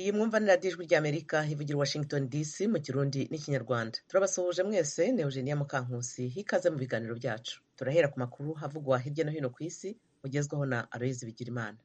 iyi mwumva ni radiyo ijwi ry'amerika ivugira i washington dc mu kirundi n'ikinyarwanda turabasuhuje mwese ni eugenia mukankusi hikaze mu biganiro byacu turahera ku makuru havugwa hirya no hino ku isi ugezwaho na aloyizi bigirimana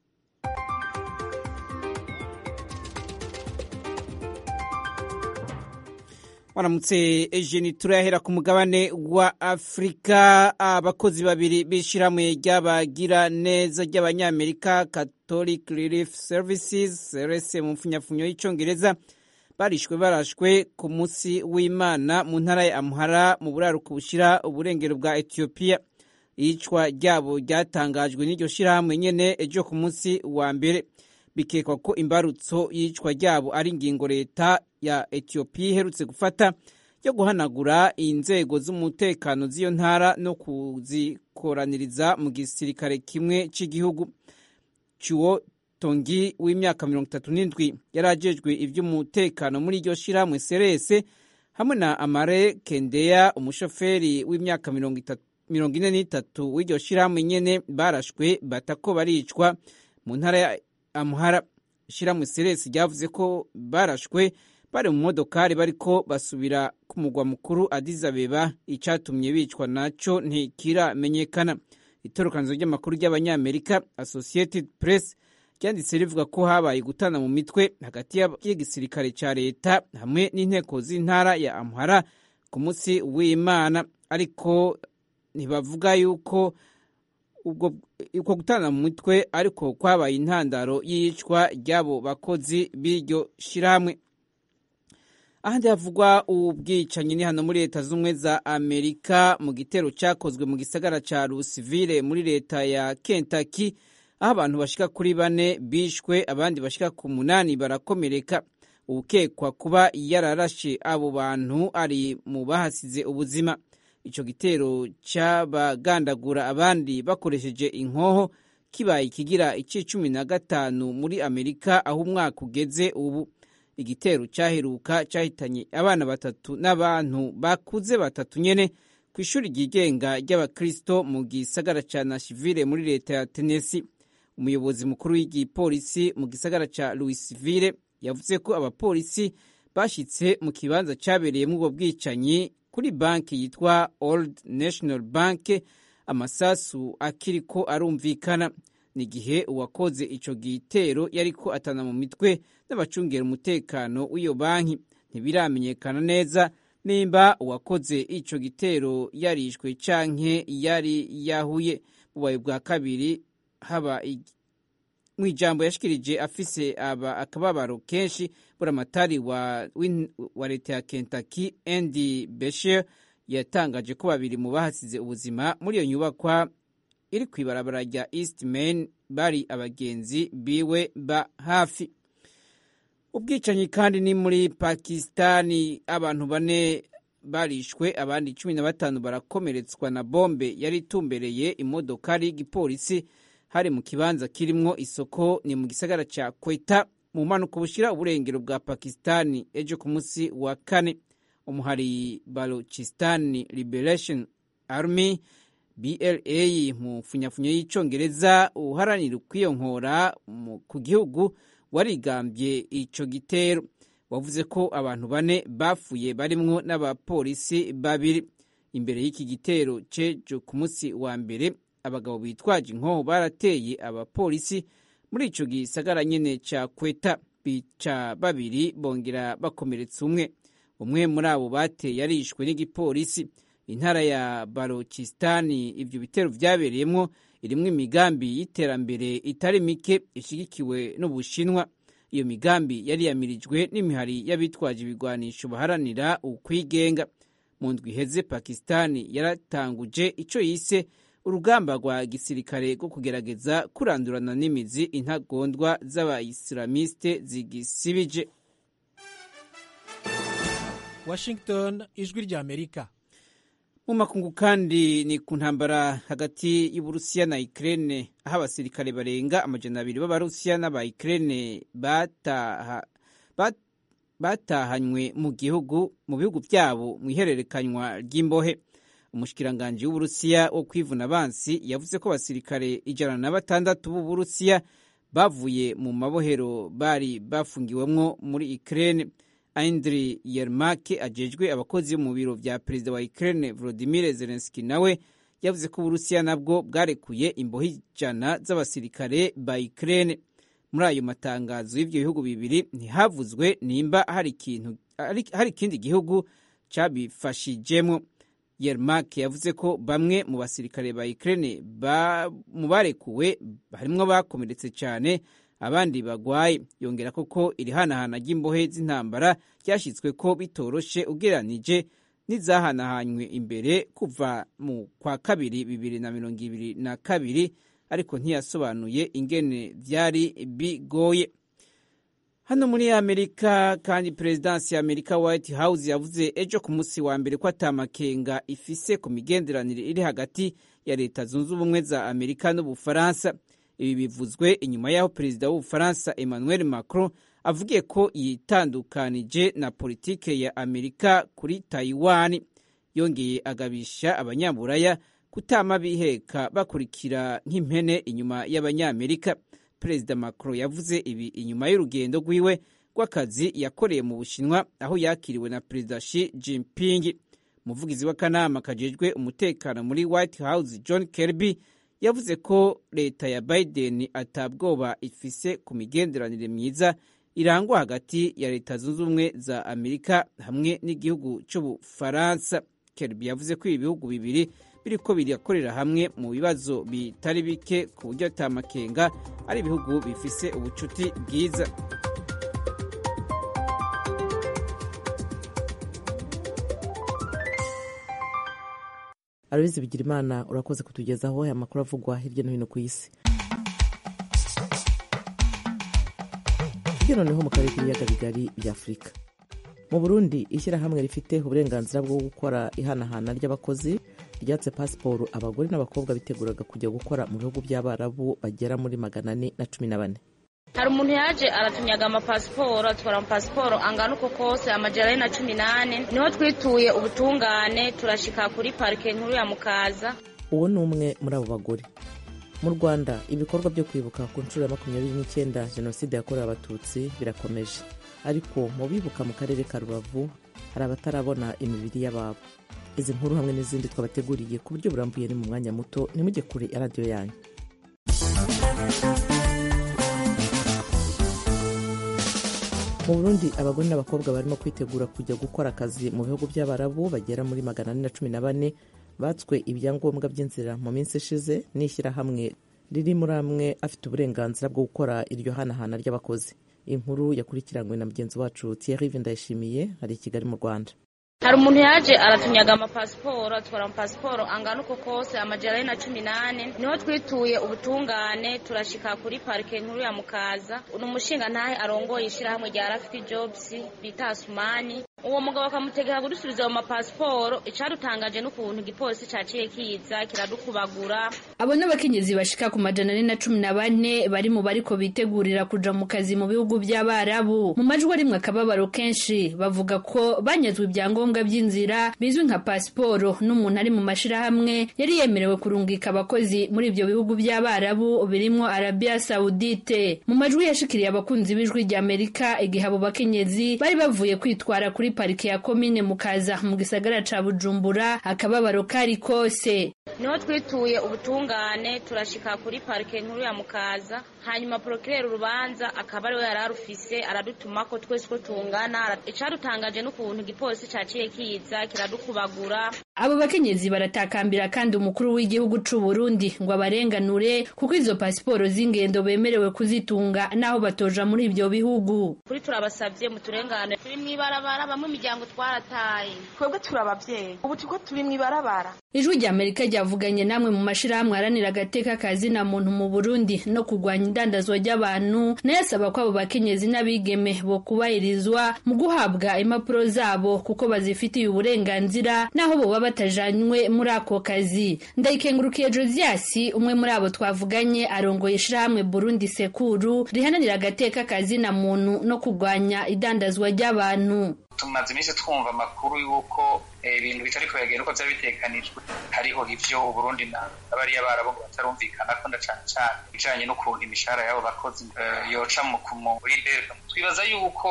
waramutse ejeni turahera ku mugabane wa afurika abakozi babiri b'ishyirahamwe ry'abagira neza ry'abanyamerika catholic relief services crs mu mfunyafunyo y'icyongereza barishwe barashwe ku munsi w'imana mu ntara ya amuhara mu buraruko bushyira uburengero bwa etiyopiya iyicwa ryabo ryatangajwe n'iryo shyirahamwe nyene ejo ku munsi wa mbere bikekwa ko imbarutso y'icwa ryabo ari ingingo leta ya etiyopiya iherutse gufata yo guhanagura inzego z'umutekano z'iyo ntara no kuzikoraniriza mu gisirikare kimwe cy'igihugu cyuwo tongi w'imyaka mirongo itatu n'indwi yari ajejwe iby'umutekano muri iryo shyirahamwe serese hamwe na amare kendeya umushoferi w'imyaka mirongo ine n'itatu w'iryo shyirahamwe nyene barashwe batako baricwa mu ntara ya amuhara shyirahamwe seresi ryavuze ko barashwe bari mu modokari bariko basubira ku mugwa mukuru adizabeba icyatumye bicwa naco ntikiramenyekana itorokanizo ry'amakuru ry'abanyamerika associated press ryanditse rivuga ko habaye gutana mu mitwe hagati y'igisirikare ca leta hamwe n'inteko z'intara ya amuhara ku munsi w'imana ariko ntibavuga yuko ubwo uko gutana mu mitwe ariko kwabaye intandaro y'iyicwa ry'abo bakozi b'iryo shyirahamwe ahandi havugwa ubwicanyi ni hano muri leta z'ubumwe za amerika mu gitero cyakozwe mu gisagara cya rusivire muri leta ya kentaki aho abantu bashika kuri bane bishwe abandi bashika ku munani barakomereka ukekwa kuba yararashe abo bantu ari mu bahasize ubuzima icyo gitero cy'abagandagura abandi bakoresheje inkoho kibaye ikigira icy'icumi na gatanu muri amerika aho umwaka ugeze ubu igitero cyaheruka cyahitanye abana batatu n'abantu bakuze batatu nyene ku ishuri ryigenga ry'abakristo mu gisagara cya nashivile muri leta ya tenesi umuyobozi mukuru w'igipolisi mu gisagara cya louisville yavuze ko abapolisi bashyitse mu kibanza cyabereyemo ubwo bwicanyi kuri banki yitwa old national bank amasasu akiriko arumvikana n'igihe uwakoze ico gitero yariko atana mu mitwe n'abacungera umutekano w'iyo banki ntibiramenyekana neza nimba uwakoze ico gitero yarishwe canke yari yahuye bubaye bwa kabiri haba mu ijambo yashikirije afise aba akababaro kenshi buramatari wa, wa leta ya Kentucky Andy Beshear yatangaje ko babiri mu bahasize ubuzima muri iyo nyubakwa iri ku ibarabara rya East Main bari abagenzi biwe ba hafi ubwicanyi kandi ni muri Pakistani abantu bane barishwe abandi cumi na batanu barakomeretswa na bombe yari itumbereye imodokari y'igipolisi hari mu kibanza kirimwo isoko ni mu gisagara ca Quetta mu mpanuka bushira uburengero bwa Pakistani ejo ku munsi wa kane umuhari Balochistan Liberation Army BLA mu funyafunyo y'icongereza uharanira ukwiyonkora ku gihugu warigambye ico gitero wavuze ko abantu bane bapfuye barimwo n'abapolisi babiri imbere y'iki gitero cejo ku munsi wa mbere abagabo bitwaje inkoho barateye abapolisi muri ico gisagara nyene ca Kweta bica babiri bongera bakomeretsa umwe umwe muri abo bateye yarishwe n'igipolisi intara ya Balochistan ivyo bitero vyabereyemwo irimwo imigambi y'iterambere itari mike ishigikiwe n'Ubushinwa iyo migambi yari yamirijwe n'imihari y'abitwaje ibigwanisho baharanira ukwigenga mu ndwi iheze Pakistani yaratanguje ico yise urugamba rwa gisirikare rwo kugerageza kurandurana n'imizi intagondwa z'abayisilamiste zigisibije washington ijwi rya amerika mu makungu kandi ni ku ntambara hagati y'uburusiya na ukraine aho abasirikare barenga amajana abiri b'abarusiya n'aba ukraine bataha bat, batahanywe mu gihugu mu bihugu byabo mu ihererekanywa ry'imbohe umushikiranganji w'uburusiya wo kwivuna abansi yavuze ko abasirikare ijana na batandatu b'uburusiya bavuye mu mabohero bari bafungiwemwo muri Ukraine Andriy Yermak ajejwe abakozi mu biro vya perezida wa Ukraine Volodymyr Zelensky nawe yavuze ko Uburusiya nabwo bwarekuye imboho ijana z'abasirikare ba Ukraine muri ayo matangazo y'ivyo bihugu bibiri ntihavuzwe nimba hari ikintu hari ikindi gihugu cabifashijemwo Yermak yavuze ko bamwe mu basirikare ba Ukraine ba, mu barekuwe harimwo bakomeretse cyane abandi bagwaye yongera koko iri hanahana ry'imbohe z'intambara ryashyizwe ko bitoroshe ugereranije n'izahanahanywe imbere kuva mu kwa kabiri bibiri na mirongo ibiri na kabiri ariko ntiyasobanuye ingene vyari bigoye hano muri amerika kandi perezidansi ya amerika white house yavuze ejo ku munsi wa mbere ko atamakenga ifise ku migenderanire iri hagati ya leta zunze ubumwe za amerika n'ubufaransa ibi bivuzwe inyuma y'aho perezida w'ubufaransa emmanuel macron avugiye ko yitandukanije na politike ya amerika kuri taiwan yongeye agabisha abanyaburaya kutama biheka bakurikira nk'impene inyuma y'abanyamerika perezida macron yavuze ibi inyuma y'urugendo rwiwe rw'akazi yakoreye mu bushinwa aho yakiriwe na perezida Xi Jinping umuvugizi w'akanama kajejwe umutekano muri white house john kirby yavuze ko leta ya biden atabwoba ifise ku migenderanire myiza irangwa hagati ya leta zunze ubumwe za amerika hamwe n'igihugu cy'ubufaransa kirby yavuze ko ibi bihugu bibiri biriko birakorera hamwe mu bibazo bitari bike ku buryo atamakenga ari ibihugu bifise ubucuti bwiza arabizi bigira imana urakoze kutugezaho aya makuru avugwa hirya no hino ku isi hirya noneho mu karere k'ibiyaga bigari bya afurika mu burundi ishyirahamwe rifite uburenganzira bwo gukora ihanahana ry'abakozi ryatse pasiporo abagore n'abakobwa biteguraga kujya gukora mu bihugu by'abarabu bagera muri magana ane na cumi na bane hari umuntu yaje aratunyaga amapasiporo atwara amapasiporo angana uko kose amajana ane na cumi n'ane niho twituye ubutungane turashika kuri parike nkuru ya mukaza uwo ni umwe muri abo bagore mu rwanda ibikorwa byo kwibuka ku nshuro ya makumyabiri n'icyenda jenoside yakorewe abatutsi birakomeje ariko mu bibuka mu karere ka rubavu hari abatarabona imibiri y'ababo izi nkuru hamwe n'izindi twabateguriye ku buryo burambuye ni mu mwanya muto nimujye kure ya radiyo yanyu mu burundi abagore n'abakobwa barimo kwitegura kujya gukora akazi mu bihugu by'abarabu bagera muri magana ane na cumi na bane batswe ibyangombwa by'inzira mu minsi ishize n'ishyirahamwe riri muri amwe afite uburenganzira bwo gukora iryo hanahana ry'abakozi inkuru yakurikiranywe na mugenzi wacu Thierry Ndayishimiye ari i Kigali mu Rwanda hari umuntu yaje aratunyaga amapasiporo atwara amapasiporo angana uko kose amajana ane na cumi n'ane niho twituye ubutungane turashika kuri parike nkuru ya mukaza ni umushinga ntahe arongoye ishyirahamwe rya rafiti jobs bita asumani uwo mugabo akamutegeka kudusubiza ayo mapasiporo icadutangaje n'ukuntu igipolisi caciye kiza kiradukubagura abo n'abakenyezi bashika ku majana ane na cumi na bane bari mu bariko bitegurira kuja mu kazi mu bihugu by'abarabu mu majwi arimwe akababaro kenshi bavuga ko banyazwe ibyangombwa by'inzira bizwi nka pasiporo n'umuntu ari mu mashirahamwe yari yemerewe kurungika abakozi muri ibyo bihugu by'abarabu birimwo arabia saudite mu majwi yashikiriye abakunzi b'ijwi ry'amerika igihe abo bakenyezi bari bavuye kwitwara kuri parike ya komine mukaza mu gisagara ca bujumbura akababaro kari kose niho twituye ubutungane turashika kuri parike nkuru ya mukaza hanyuma porokirera urubanza akaba ariwe yari arufise aradutuma ko twese ko tungana icadutangaje n'ukuntu igipolisi caciye kiza kiradukubagura abo bakenyezi baratakambira kandi umukuru w'igihugu c'u Burundi ngo abarenganure kuko izo pasiporo z'ingendo bemerewe kuzitunga naho batoja muri ibyo bihugu kuri turabasavye muturengane turi mw'ibarabara bamwe imiryango twarataye twebwe turi abavyeyi ubu turiko turi mw'ibarabara ijwi rya amerika ryavuganye namwe mu mashirahamwe aharanira agateka kazi na muntu mu burundi no kurwanya indandazwa ry'abantu nayo asaba ko abo bakenyezi n'abigeme bo kubahirizwa mu guhabwa impapuro zabo kuko bazifitiye uburenganzira naho boba batajanywe muri ako kazi ndayikengurukiye josiasi umwe muri abo twavuganye arongoye ishirahamwe burundi sekuru rihananira agateka kazi na muntu no kurwanya idandazwa ry'abantu tumaze iminsi twumva amakuru y'uko ibintu bitari kubagenda uko byari bitekanijwe hariho ivyo uburundi na bariya barabo ngo batarumvikana ko na cane cane ibijanye n'ukuntu imishahara y'abo bakozi yoca muri berga twibaza yuko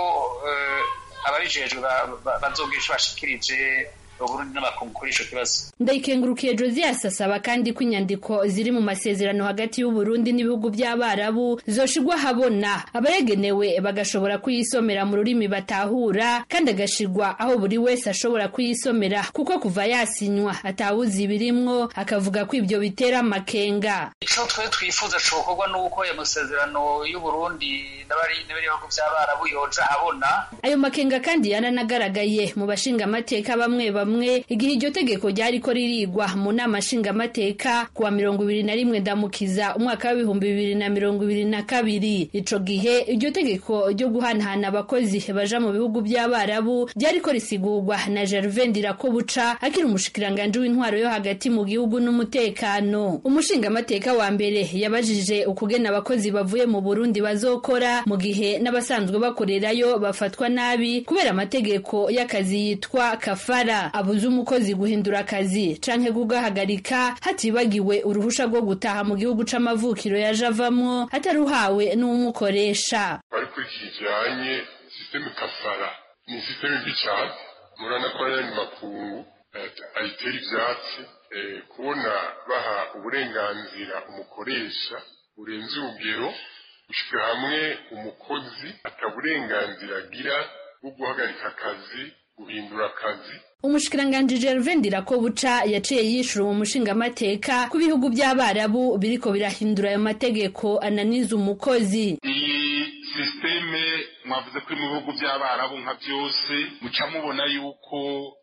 ababijejwe bazogira ico bashikirije uburundi n'abakungu kuri ico kibazo ndayikengurukiye josias asaba kandi ko inyandiko ziri mu masezerano hagati y'uburundi n'ibihugu by'abarabu zoshigwa habona abayagenewe bagashobora kuyisomera mu rurimi batahura kandi agashigwa aho buri wese ashobora kuyisomera kuko kuva yasinywa atawuzi ibirimwo akavuga ko ibyo bitera amakenga ico twe twifuza cokorwa n'uko ayo masezerano y'uburundi n'ibihugu by'abarabu yoja habona ayo makenga kandi yaranagaragaye mu bashingamateka bamwe bamwe igihe iryo tegeko ryariko ririgwa mu nama nshingamateka kuwa mirongo ibiri na rimwe ndamukiza umwaka w'ibihumbi bibiri na mirongo ibiri na kabiri ico gihe iryo tegeko ryo guhanahana abakozi baja mu bihugu by'abarabu ryariko risigurwa na Gervais Ndirakobuca akiri umushikiranganji w'intwaro yo hagati mu gihugu n'umutekano umushingamateka wa mbere yabajije ukugena abakozi bavuye mu Burundi bazokora mu gihe n'abasanzwe bakorerayo bafatwa nabi kubera amategeko y'akazi yitwa kafara abuza umukozi guhindura akazi canke kugahagarika hatibagiwe uruhusha rwo gutaha mu gihugu c'amavukiro yaje avamwo ataruhawe n'uwumukoresha ariko iki kijanye sisiteme kafara ni sisiteme mbi cane murana ko ayandi makungu ayitera ivyatsi kubona baha uburenganzira umukoresha burenze urugero gushika hamwe umukozi ataburenganzira agira bwo guhagarika akazi guhindura akazi umushikiranganji Gervais Ndirakobuca yaciye yishura mu mushingamateka ku bihugu by'abarabu biriko birahindura ayo mategeko ananiza umukozi iyi sisiteme mwavuze ko mu bihugu by'abarabu nka byose muca mubona yuko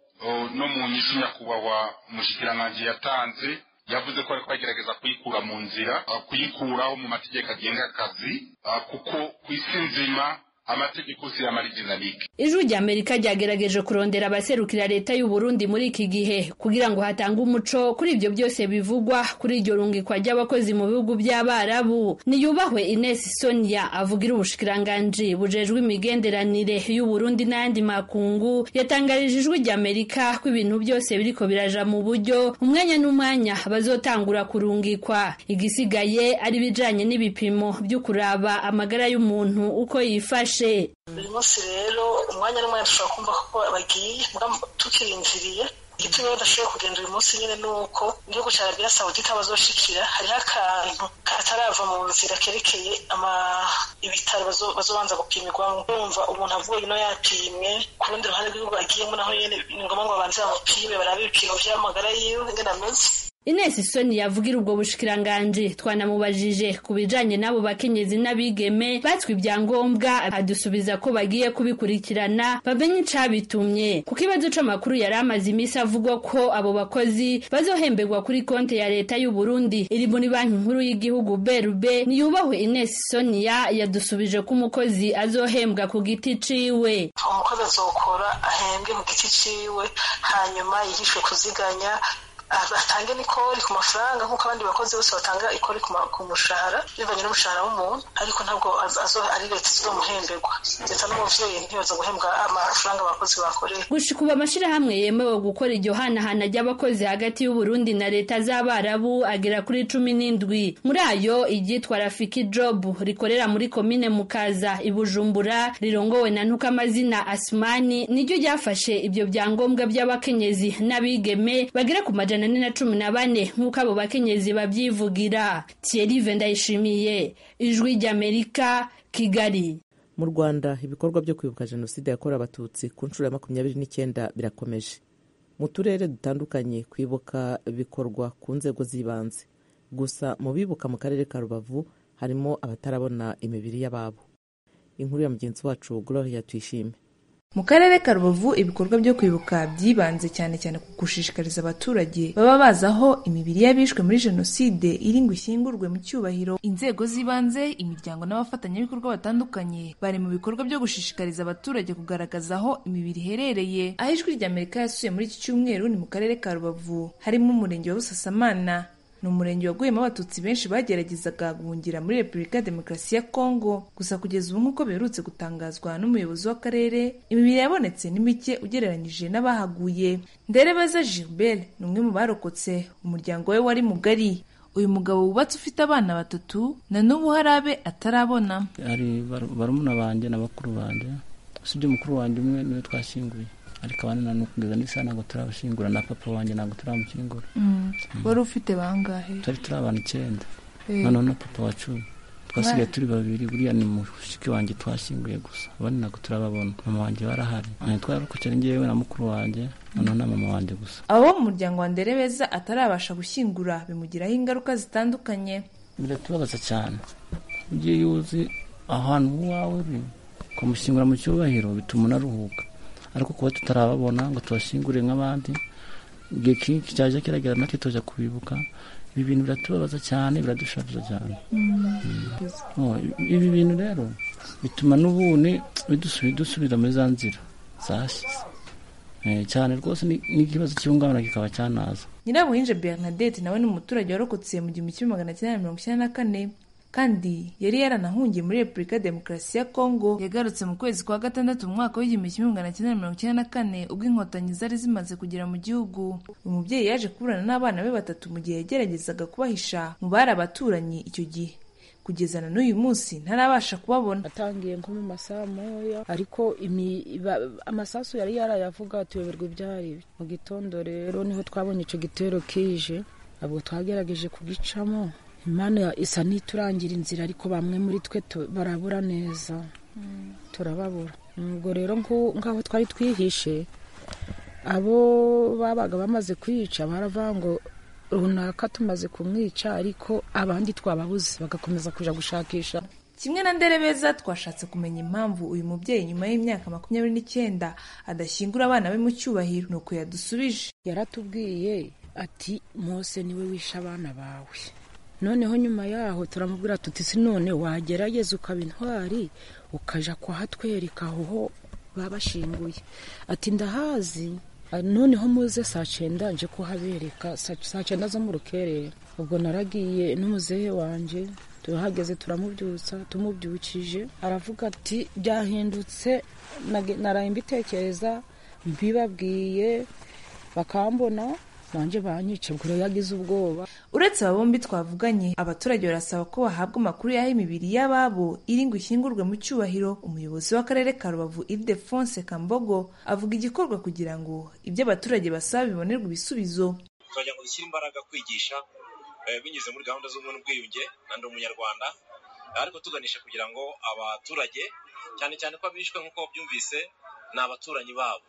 no mu nyishu nyakubahwa umushikiranganji yatanze yavuze ko ariko agerageza kuyikura mu nzira kuyikuraho mu mategeko agenga akazi kuko ku isi nzima amategeko si y'amariginalike ijwi rya amerika ryagerageje kurondera abaserukira leta y'u Burundi muri iki gihe kugira ngo hatange umuco kuri ibyo byose bivugwa kuri iryo rungikwa ry'abakozi mu bihugu by'abarabu niyubahwe Ines Sonia avugira ubushikiranganji bujejwe imigenderanire y'u Burundi n'ayandi makungu yatangarije ijwi rya amerika ko ibintu byose biriko biraja mu buryo umwanya n'umwanya bazotangura kurungikwa igisigaye ari bijanye n'ibipimo byo kuraba amagara y'umuntu uko yifashe buri munsi rero umwanya n'umwanya dushobora kumva ko bagiye tukirindiriye igituma badashoboye kugenda uyu munsi nyine ni uko igihugu cya arabiya sawudita bazoshikira hariho akantu katarava mu nzira kerekeye ibitaro bazobanza gupimirwamo urumva umuntu avuye ino yapimwe ku rundi ruhande rw'igihugu agiyemo naho nyine ni ngombwa ngo babanze bamupime barabe ibipimo by'amagara yiwe ingene ameze Ines Soni yavugira ubwo bushikiranganji twanamubajije ku bijanye n'abo bakenyezi n'abigeme batswe ibyangombwa adusubiza ko bagiye kubikurikirana bamenye icabitumye ku kibazo c'amakuru yari amaze imisi avugwa ko abo bakozi bazohemberwa kuri konti ya leta y'u Burundi iri muri banki nkuru y'igihugu BRB niyubahwe Ines Sonia yadusubije ko umukozi azohembwa ku giti ciwe umukozi azokora ahembwe ku giti ciwe hanyuma yigishwe kuziganya atange n'ikori ku mafaranga nk'uko abandi bakozi bose batanga ikori ku mushahara bivanye n'umushahara w'umuntu ariko ntabwo ari leta izomuhemberwa leta n'umuvyeyi ntiyoza guhembwa amafaranga abakozi bakoreye gushika ubu amashirahamwe yemewe gukora iryo hanahana ry'abakozi hagati y'uburundi na leta z'abarabu agera kuri cumi n'indwi muri ayo iryitwa rafiki job rikorera muri komine mukaza ibujumbura rirongowe na ntukamazina asmani niryo ryafashe ibyo byangombwa by'abakenyezi n'abigeme bagera ku majana ane na cumi na bane nk'uko abo bakenyezi babyivugira thierry vendayishimiye ijwi ry'amerika kigali mu rwanda ibikorwa byo kwibuka jenoside yakorewe abatutsi ku nshuro ya makumyabiri n'icyenda birakomeje mu turere dutandukanye kwibuka bikorwa ku nzego z'ibanze gusa mu bibuka mu karere ka rubavu harimo abatarabona imibiri y'ababo inkuru ya mugenzi wacu gloria tuyishime mu karere ka rubavu ibikorwa byo kwibuka byibanze cyane cyane ku gushishikariza abaturage baba bazi aho imibiri y'abishwe muri jenoside iri ngo ishyingurwe mu cyubahiro inzego z'ibanze imiryango n'abafatanyabikorwa batandukanye bari mu bikorwa byo gushishikariza abaturage kugaragaza aho imibiri iherereye aho ijwi ry'amerika yasuye muri iki cyumweru ni mu karere ka rubavu harimo umurenge wa busasamana ni umurenge waguyemo abatutsi benshi bageragezaga guhungira muri repubulika ya demokarasi ya kongo gusa kugeza ubu nk'uko biherutse gutangazwa n'umuyobozi w'akarere imibiri yabonetse ni mike ugereranyije n'abahaguye nderebeza gilbert ni umwe mu barokotse umuryango we wari mugari uyu mugabo wubatse ufite abana batatu na n'ubu hari abe atarabona hari barumuna banjye na bakuru banjye usibye mukuru wanjye umwe niwe twashyinguye ariko abandi na kugeza n'isaha ntabwo turabashingura na papa wanjye ntabwo turamushyingura wari ufite bangahe turi turi abantu icyenda noneho na papa wa cumi twasigaye turi babiri buriya ni mushiki wanjye twashyinguye gusa abandi ntabwo turababona mama wanjye barahari twararokokera ngewe na mukuru wanjye noneho na mama wanjye gusa abo bo mu muryango wa nderebeza atarabasha gushyingura bimugiraho ingaruka zitandukanye biratubabaza cyane ugiye uzi ahantu uwawe uri kumushyingura mu cyubahiro bituma unaruhuka ariko kuba tutarababona ngo tubashyingure nk'abandi igihe kinshi cyaje kiragera natwe tujya kubibuka ibi bintu biratubabaza cyane biradushavuza cyane ibi bintu rero bituma n'ubundi bidusubira muri za nzira zashize cyane rwose n'ikibazo cy'ihungabana kikaba cyanaza nyirabuhinje bernadette nawe ni umuturage warokotse mu gihumbi kimwe magana cyenda mirongo icyenda na kane kandi yari yaranahungiye muri repubulika ya demokarasi ya kongo yagarutse mu kwezi kwa gatandatu mu mwaka w'igihumbi kimwe magana cyenda mirongo icyenda na kane ubwo inkotanyi zari zimaze kugera mu gihugu uyu mubyeyi yaje kuburana n'abana be batatu mu gihe yageragezaga kubahisha mu bari abaturanyi icyo gihe kugeza na n'uyu munsi ntarabasha kubabona atangiye nko mu masaha moya ariko amasasu yari yarayavuga tuyoberwa ibyari mu gitondo rero niho twabonye icyo gitero kije ntabwo twagerageje kugicamo imana isa n'iturangira inzira ariko bamwe muri twe barabura neza turababura ubwo rero nk'aho twari twihishe abo babaga bamaze kwica baravuga ngo runaka tumaze kumwica ariko abandi twababuze bagakomeza kujya gushakisha kimwe na nderebeza twashatse kumenya impamvu uyu mubyeyi nyuma y'imyaka makumyabiri n'icyenda adashyingura abana be mu cyubahiro ni uko yadusubije yaratubwiye ati mose niwe wishe abana bawe noneho nyuma yaho turamubwira tuti si none wagerageza ukaba intwari ukajya kuhatwereka aho babashinguye ati ndahazi noneho muze saa cyenda nje kuhabereka saa cyenda zo mu rukerera ubwo naragiye n'umuzehe wanjye turahageze turamubyutsa tumubyukije aravuga ati byahindutse naraye mbitekereza mbibabwiye bakambona nanjye banyica ubwo rero yagize ubwoba uretse aba bombi twavuganye abaturage barasaba ko bahabwa amakuru y'aho imibiri y'ababo iri ngo ishyingurwe mu cyubahiro umuyobozi w'akarere ka rubavu ildefonse kambogo avuga igikorwa kugira ngo ibyo abaturage basaba bibonerwe ibisubizo turagira ngo dushyire imbaraga kwigisha binyuze muri gahunda z'ubumwe n'ubwiyunge na ndi umunyarwanda ariko tuganisha kugira ngo abaturage cyane cyane ko abishwe nk'uko byumvise ni abaturanyi babo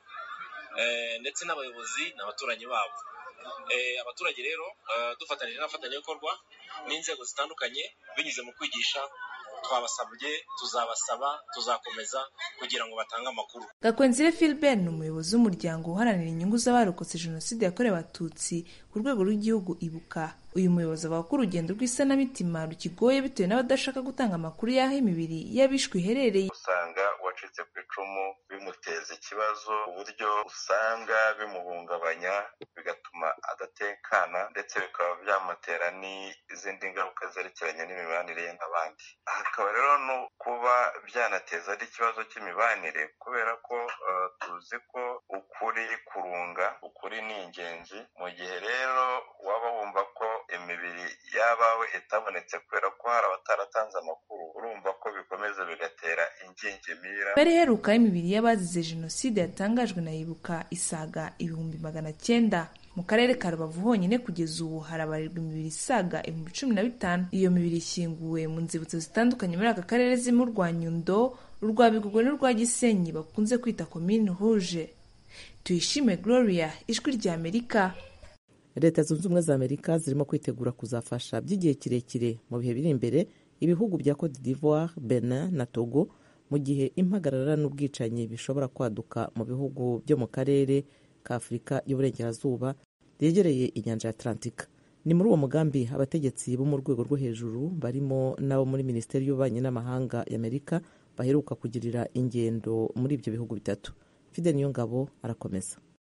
ndetse n'abayobozi ni abaturanyi babo abaturage rero dufatanyije n'abafatanyabikorwa n'inzego zitandukanye binyuze mu kwigisha twabasabye tuzabasaba tuzakomeza kugira ngo batange amakuru gakwenzire philbert ni umuyobozi w'umuryango uharanira inyungu z'abarokotse jenoside yakorewe abatutsi ku rwego rw'igihugu ibuka uyu muyobozi avuga ko urugendo rw'isanamitima rukigoye bitewe n'abadashaka gutanga amakuru y'aho imibiri y'abishwe iherereye usanga uwacitse ku icumu bimuteza ikibazo uburyo usanga bimuhungabanya bigatuma adatekana ndetse bikaba byamutera n'izindi ngaruka zerekeranye n'imibanire ye n'abandi hakaba rero no kuba byanateza n'ikibazo cy'imibanire kubera ko tuzi ko ukuri kurunga ukuri ni ingenzi mu gihe rero waba wumva ko imibiri y'abawe itabonetse kubera ko hari abataratanze amakuru urumva ko bikomeza bigatera ingingimira mbere iheruka y'imibiri y'abazize jenoside yatangajwe na ibuka isaga ibihumbi magana cyenda mu karere ka rubavu honyine kugeza ubu harabarirwa imibiri isaga ibihumbi cumi na bitanu iyo mibiri ishyinguwe mu nzibutso zitandukanye muri aka karere zirimo urwa nyundo urwa bigogwe n'urwa gisenyi bakunze kwita komine huje tuyishime gloria ijwi rya amerika leta zunze ubumwe za amerika zirimo kwitegura kuzafasha by'igihe kirekire mu bihe biri imbere ibihugu bya cote d'ivoire benin na togo mu gihe impagarara n'ubwicanyi bishobora kwaduka mu bihugu byo mu karere ka afurika y'uburengerazuba byegereye inyanja ya atlantika ni muri uwo mugambi abategetsi bo mu rwego rwo hejuru barimo n'abo muri minisiteri y'ububanyi n'amahanga y'amerika baheruka kugirira ingendo muri ibyo bihugu bitatu fide niyo ngabo arakomeza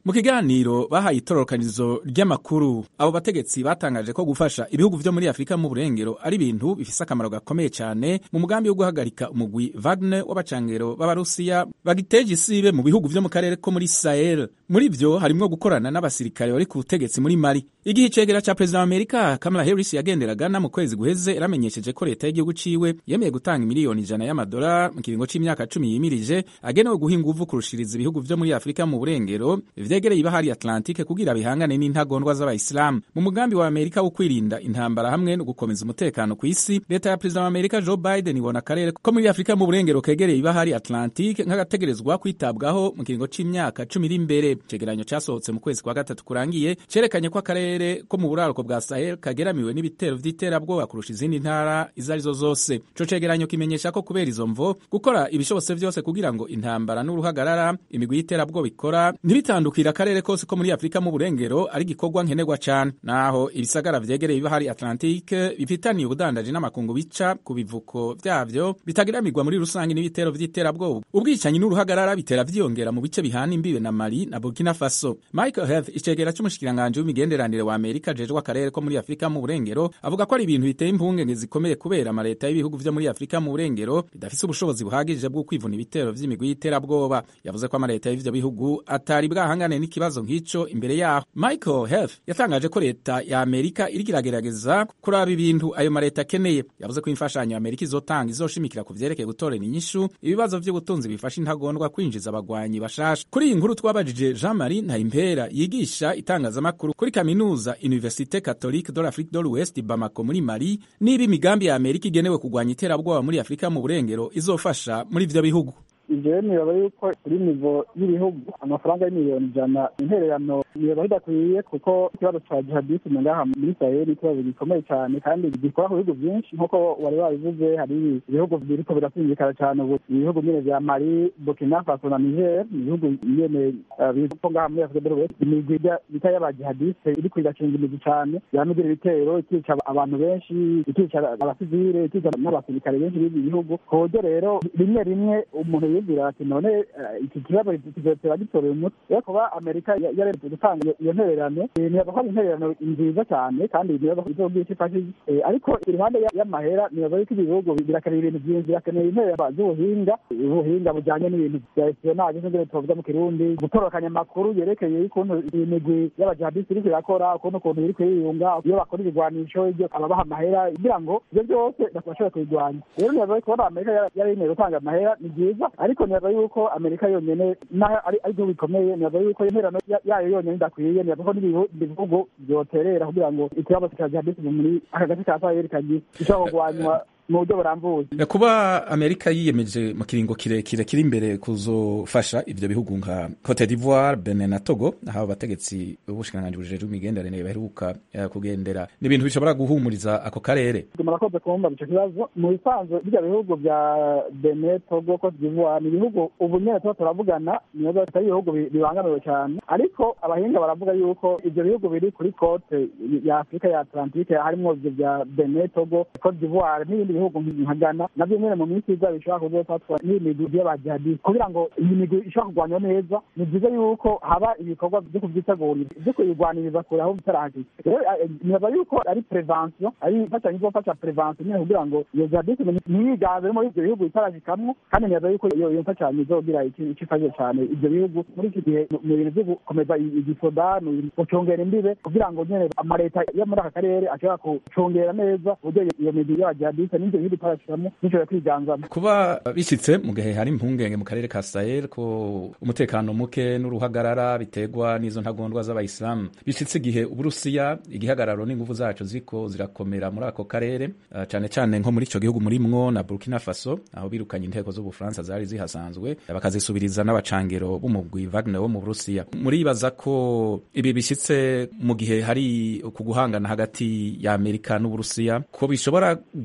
mu kiganiro bahaye itororokanizo ry'amakuru abo bategetsi batangaje ko gufasha ibihugu vyo muri afurika mu burengero ari ibintu bifise akamaro gakomeye cyane mu mugambi wo guhagarika umugwi wagner w'abacangero b'abarusiya bagiteje isibe mu bihugu vyo mu karere ko muri sahel muri vyo harimwo gukorana n'abasirikare bari ku butegetsi muri mali igihe icegera ca perezida wa amerika kamala harris yagenderaga na mu kwezi guheze yaramenyesheje ko leta y'igihugu ciwe yemeye gutanga miliyoni ijana y'amadolari mu kiringo c'imyaka cumi yimirije agenewe guha inguvu kurushiriza ibihugu vyo muri afurika mu burengero vyegereye ibahari atlantike kugira bihangane n'intagondwa z'abayisilamu mu mugambi wa amerika wo kwirinda intambara hamwe no gukomeza umutekano ku isi leta ya perezida wa amerika joe biden ibona akarere ko muri afurika mu burengero kegereye ibahari atlantike nk'agategerezwa kwitabwaho mu kiringo c'imyaka cumi iri imbere icegeranyo casohotse mu kwezi kwa gatatu kurangiye cerekanye ko akarere ko mu buraruko bwa sahel kageramiwe n'ibitero vy'iterabwoba kurusha izindi ntara izo arizo zose ico cegeranyo kimenyesha ko kubera izo mvo gukora ibishobotse vyose kugira ngo intambara n'uruhagarara imigwi y'iterabwoba ikora ntibitandukira akarere kose ko muri afurika mu burengero ari igikorwa nkenerwa cane naho ibisagara vyegereye ibahari atlantique bifitaniye ubudandaji n'amakungu bica ku bivuko vyavyo bitagiramirwa muri rusange n'ibitero vy'iterabwoba ubwicanyi n'uruhagarara bitera vyiyongera mu bice bihana imbibe na mali na burkina faso michael health icegera c'umushikiranganji w'imigenderanire wa amerika ajejwe akarere ko muri afurika mu burengero avuga ko ari ibintu biteye impungenge zikomeye kubera amaleta y'ibihugu vyo muri afurika mu burengero bidafise ubushobozi buhagije bwo kwivuna ibitero vy'imigwi y'iterabwoba yavuze ko amaleta y'ivyo bihugu atari bwahangane n'ikibazo nk'ico imbere yaho michael health yatangaje ko leta ya amerika iriko iragerageza kuraba ibintu ayo maleta akeneye yavuze ko imfashanyo ya amerika izotanga izoshimikira ku vyerekeye gutorera inyishu ibibazo vy'ubutunzi bifasha intagondwa kwinjiza abagwanyi bashasha kuri iyi nkuru twabajije jean marie ntayimpera yigisha itangazamakuru kuri kaminuza universite catholique de l'afrique de l'ouest bamako muri mali niba imigambi ya amerika igenewe kurwanya iterabwoba muri afurika mu burengero izofasha muri ivyo bihugu ivyo niraba yuko kuri nivo y'ibihugu amafaranga y'imiliyoni ijana intererano niraba bidakwiye kuko ikibazo ca jihadisme ngaha muri saheli ikibazo gikomeye cyane kandi gikora ku bihugu vyinshi nk'uko wari wabivuze hari ibihugu biriko birasindikana cyane ubu ibihugu nyene vya mali burkina faso na niger ni ibihugu nyene biko ngaha muri afurika del west imigwi bita y'abajihadiste iriko irakinga imigwi cane yamigira ibitero ikica abantu benshi ikica abasivile ikica n'abasirikare benshi b'ibi bihugu ku buryo rero rimwe rimwe umuntu yibwira ati none iki kibazo kizotera gitorera umutwe rero kuba amerika yaretse gutanga iyo ntererano nibaza ko ari intererano nziza cyane kandi nibaza ko izogira icyo ifashije ariko iruhande y'amahera nibaza yuko ibi bihugu birakeneye ibintu byinshi birakeneye intererano z'ubuhinga ubuhinga bujyanye n'ibintu bya espionage nk'ibyo tuvuga mu kirundi gutorokanya amakuru yerekeye ukuntu imigwi y'abajihadisi iriko irakora ukuntu ukuntu iri kwiyunga iyo bakora ibigwanisho ibyo ababaha amahera kugira ngo ibyo byose bashobore kubirwanya rero nibaza ko kubona amerika yaremeye gutanga amahera ni byiza ariko nibaza yuko amerika yonyene naho ari igihugu gikomeye nibaza yuko interano yayo yonyene idakwiye nibaza ko n'ibihugu vyoterera kugira ngo ikibazo ca jihadisi muri aka gace ka saheli kagira gishobora kurwanywa mu buryo burambuye kuba amerika yiyemeje mu kiringo kirekire kiri imbere kuzofasha ivyo bihugu nka cote d'ivoire benin na togo aho abategetsi b'ubushikiranganji bujejwe imigenderanire baheruka kugendera ni ibintu bishobora guhumuriza ako karere murakoze kumva ico kibazo mu bisanzwe birya bihugu vya benin togo cote d'ivoire ni ibihugu ubu nyene tuba turavugana nibaza atari ibihugu bibangamiwe cyane ariko abahinga baravuga yuko ivyo bihugu biri kuri cote ya afurika ya atlantike harimwo ivyo vya benin togo cote d'ivoire n'ibindi bihugu nka Ghana navyo nyene mu minsi iza bishobora kuzofatwa n'imigwi y'abajihadisi kugira ngo iyi migwi ishobora kurwanywa neza ni byiza yuko haba ibikorwa vyo kuvyitegurira vyo kuyirwaniriza kure aho bitarahagije rero nibaza yuko ari prevention ari imfashanyo izofasha prevention nyene kugira ngo iyo jihadisi ntiyiganze muri ivyo bihugu bitarajikamwo kandi nibaza yuko iyo mfashanyo izogira ico ifashije cane ivyo bihugu muri iki gihe mu bintu vyo gukomeza igisoda gucungera imbibe kugira ngo nyene amaleta yo muri aka karere ashobora gucungera neza uburyo iyo migwi y'abajihadisi n'ivyo bihugu bitarashiramo nishobora kwiganzamo kuba bishyitse mu gihe hari impungenge mu karere ka sahel ko umutekano muke n'uruhagarara biterwa n'izo ntagondwa z'abayisilamu bishyitse igihe uburusiya igihagararo n'ingufu zacu ziko zirakomera muri ako karere uh, cyane cyane nko muri ico gihugu murimwo na burkina faso aho birukanye inteko z'ubufaransa zari zihasanzwe bakazisubiriza n'abacangero b'umugwi wagner wo mu burusiya muribaza ko ibi bishyitse mu gihe hari ku guhangana hagati ya amerika n'uburusiya ko bishobora gufasha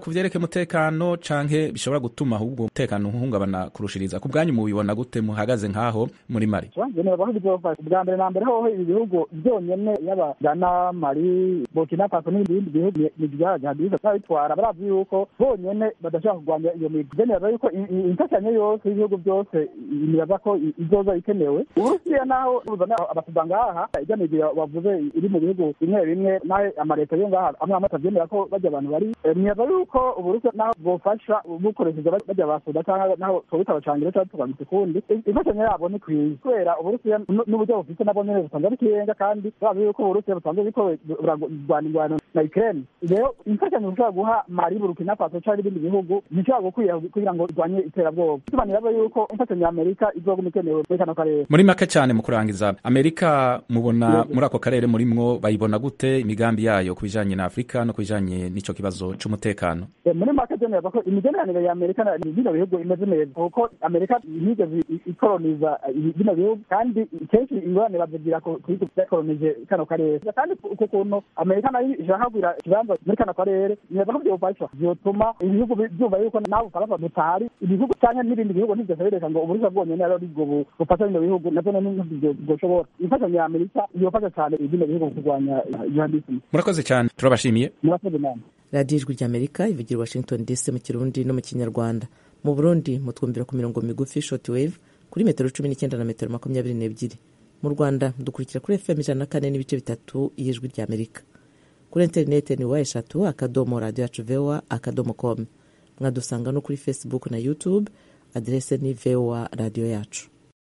ku vyerekeye umutekano canke bishobora gutuma ahubwo umutekano uhungabana kurushiriza ku bwanyu mubibona gute muhagaze nk'aho muri mari ngenera ko bizofasha bwa mbere na mbere hoho ibi bihugu byonyene yaba Ghana Mali Burkina Faso n'ibindi bihugu ni bya jihadiste babitwara barazi yuko bonyene badashobora kurwanya iyo migwi ngenera yuko imfashanyo yose y'ibihugu byose nibaza ko izoza ikenewe uburusiya naho buzana abasuda ngaha ijya migwi bavuze iri mu bihugu bimwe bimwe naho amaleta yo ngaha amwe amwe atavyemera ko bajya abantu bari nibaza yuko uburusiya naho bwofasha bukoresheje bajya basuda cyangwa naho twabita abacangiro cyangwa tukabyita ukundi imfashanyo yabo ni kwiye kubera uburusiya n'uburyo bufite nabwo nyene busanzwe ari ikirenga kandi bazi yuko uburusiya busanzwe buriko burarwana ingwano na ukraine rero imfashanyo zishobora guha mali burkina faso cyangwa ibindi bihugu ntishobora gukwira kugira ngo irwanye iterabwoba tubanira yuko imfashanyo ya amerika izoguma ikenewe muri kano karere muri make cyane mu kurangiza amerika mubona muri ako karere murimwo bayibona gute imigambi yayo ku bijanye na afurika no ku bijanye n'ico kibazo c'umutekano muri make byemeza ko imigenderanire ya amerika na bino bihugu imeze neza kuko amerika ntiyigeze ikoroniza bino bihugu kandi kenshi ingorane bazigira kuri byakoronije kano karere kandi ku kuntu amerika nayo ishaka kugira ikibanza muri kano karere neza ko byofasha byotuma ibihugu byumva yuko nawe ufaransa dutahari ibihugu cyangwa n'ibindi bihugu ntibyose bireka ngo uburusiya bwonyene ari bwo bufasha bino bihugu navyo ntibyoshobora imfashanyo ya amerika yofasha cyane bino bihugu kurwanya jihadisme murakoze cyane turabashimiye murakoze namwe radiyo ijwi ry'amerika ivugira washington dc mu kirundi no mu kinyarwanda mu burundi mutwumvira ku mirongo migufi short wave kuri metero cumi n'icyenda na metero makumyabiri n'ebyiri mu rwanda dukurikira kuri fm ijana na kane n'ibice bitatu y'ijwi ry'amerika kuri interineti ni wa eshatu akadomo radiyo yacu vewa akadomo komu mwadusanga no kuri facebook na youtube aderese ni vewa radiyo yacu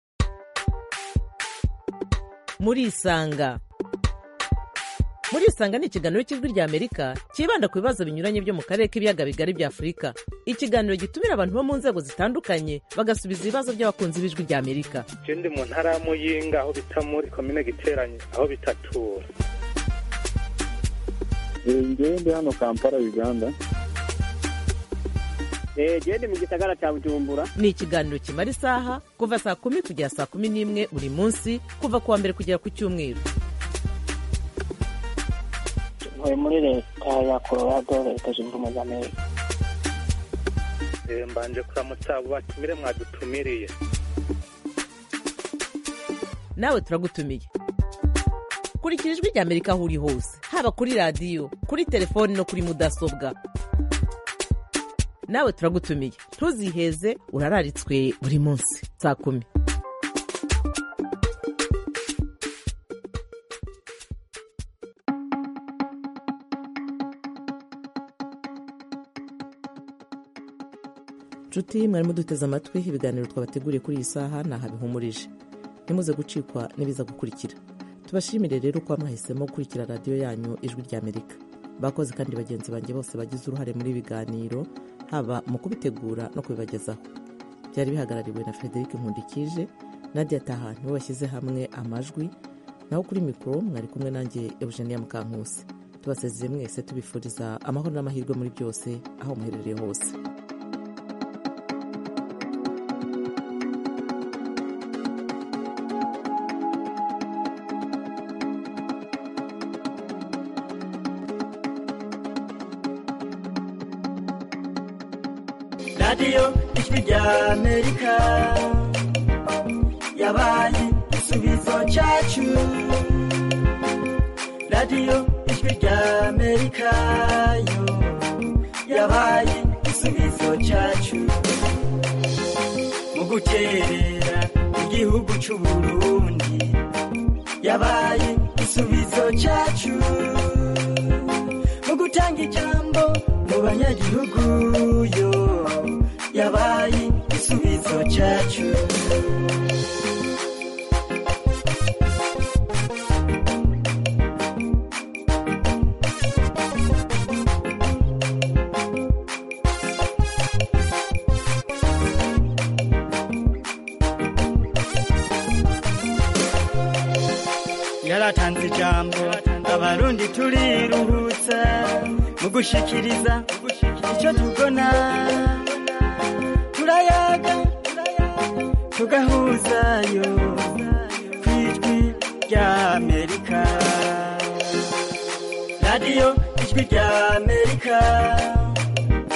murisanga murisanga ni ikiganiro cy'ijwi ry'amerika cyibanda ku bibazo binyuranye byo mu karere k'ibiyaga bigari bya afurika ikiganiro gitumira abantu bo mu nzego zitandukanye bagasubiza ibibazo by'abakunzi b'ijwi ry'amerika je ndi mu ntara ya muyinga aho bita muri komine giteranye aho bitatura ngewe ndi hano kampala uganda gende mu gisagara cya bujumbura ni ikiganiro kimara isaha kuva saa kumi kugera saa kumi n'imwe buri munsi kuva ku wa mbere kugera ku cyumweru ntuye muri leta ya colorado leta zunze ubumwe za amerika mbanje kuramutsa abo batumire mwadutumiriye nawe turagutumiye kurikira ijwi ry'amerika aho uri hose haba kuri radiyo kuri telefoni no kuri mudasobwa nawe turagutumiye ntuziheze urararitswe buri munsi saa kumi nshuti mwarimo duteze amatwi ibiganiro twabateguriye kuri iyi saha ni ahabihumurije ntimuze gucikwa n'ibiza gukurikira tubashimire rero ko mwahisemo gukurikira radiyo yanyu ijwi ry'amerika bakoze kandi bagenzi banjye bose bagize uruhare muri ibi biganiro haba mu kubitegura no kubibagezaho byari bihagarariwe na frederic nkundikije nadia taha niwe washyize hamwe amajwi naho kuri mikoro mwari kumwe nanjye eugenia mukankusi tubasezeye mwese tubifuriza amahoro n'amahirwe muri byose aho muherereye hose radiyo ijwi ry'amerika yabaye igisubizo cyacu radiyo ijwi ry'amerika yo yabaye igisubizo cyacu mu gukerera igihugu cy'uburundi yabaye igisubizo cyacu mu gutanga ijambo mu banyagihugu yo yabaye igisubizo cyacu yaratanze ijambo abarundi turiruhutsa mu gushikiriza icyo tubona turayaga tugahuzayo ku ijwi ry'amerika radiyo ijwi ry'amerika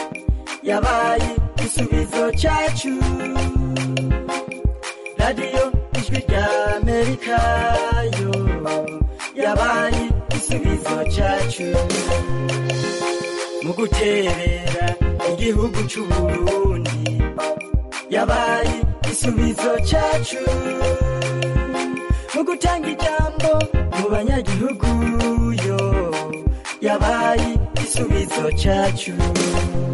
yabaye igisubizo cyacu radiyo ijwi rya amerika yo yabaye igisubizo cyacu mu guterera igihugu cy'u burundi yabaye igisubizo cyacu mu gutanga ijambo mu banyagihugu yo yabaye igisubizo cyacu